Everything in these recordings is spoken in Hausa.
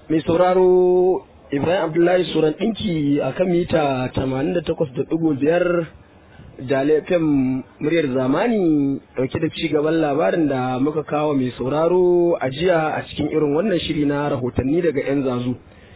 mai sauraro ibrahim abdullahi suran ɗinki a kan mita 88.5 jalefin muryar zamani dauke da ci gaban labarin da muka kawo mai sauraro a jiya a cikin irin wannan shiri na rahotanni daga 'yan zazu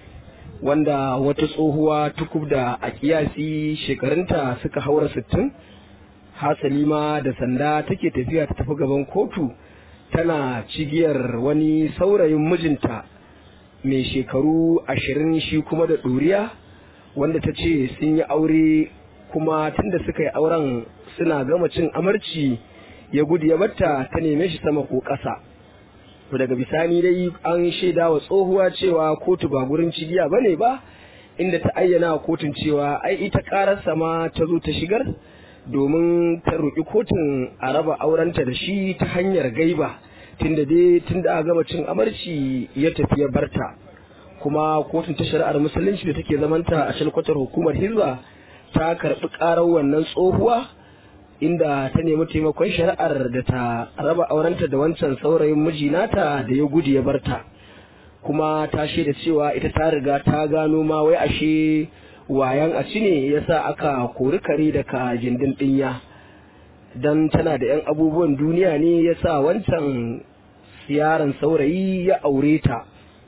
wanda wata tsohuwa tukub da a kiyasi shekarunta suka haura 60 hasali ma da sanda take tafiya ta tafi gaban kotu tana cigiyar wani saurayin mijinta mai shekaru ashirin shi kuma da ɗuriya wanda ta ce sun yi aure kuma tunda suka yi auren suna gama cin amarci ya gudu ya batta ta neme shi sama ko ƙasa to daga bisani dai an shaida wa tsohuwa cewa kotu ba gurin cigiya ba ne ba inda ta ayyana wa kotun cewa ai ita ƙararsa ma ta zo ta shigar domin ta roƙi kotun a raba aurenta da shi ta hanyar gaiba tunda dai tunda a gama cin amarci ya tafi ya barta kuma kotun ta shari'ar musulunci da take zamanta a shalkwatar hukumar hizba ta karɓi ƙarar wannan tsohuwa inda ta nemi taimakon shari'ar da ta raba aurenta da wancan saurayin miji nata da ya gudu ya barta kuma ta shaida cewa ita ta riga ta gano ma wai ashe wayan a ci ne yasa aka kori kare daga gindin ɗinya don tana da 'yan abubuwan duniya ne yasa wancan yaron saurayi ya aure ta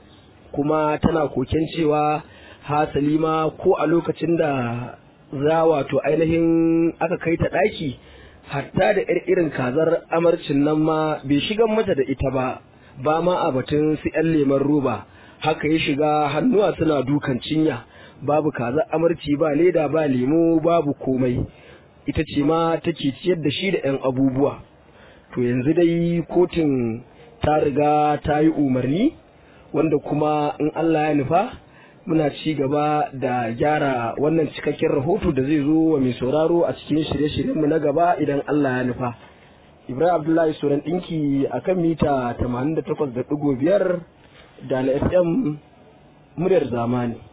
kuma tana koken cewa hasali ma ko a lokacin da za wato ainihin aka kai ta ɗaki hatta da yar irin kazar amarcin nan ma bai shigan mata da ita ba ba ma a batun su 'yan leman roba haka ya shiga hannuwa suna dukan cinya babu kazar amarci ba leda ba lemo babu komai ita ce ma take ciyar da shi da 'yan abubuwa to yanzu dai kotun ta riga ta yi umarni wanda kuma in Allah ya nufa muna ci gaba da gyara wannan cikakken rahoto da zai zo wa mai sauraro a cikin shirye-shiryenmu na gaba idan Allah ya nufa. Ibrahim Abdullahi Suran ɗinki a kan mita 88.5 da na FM muryar zamani.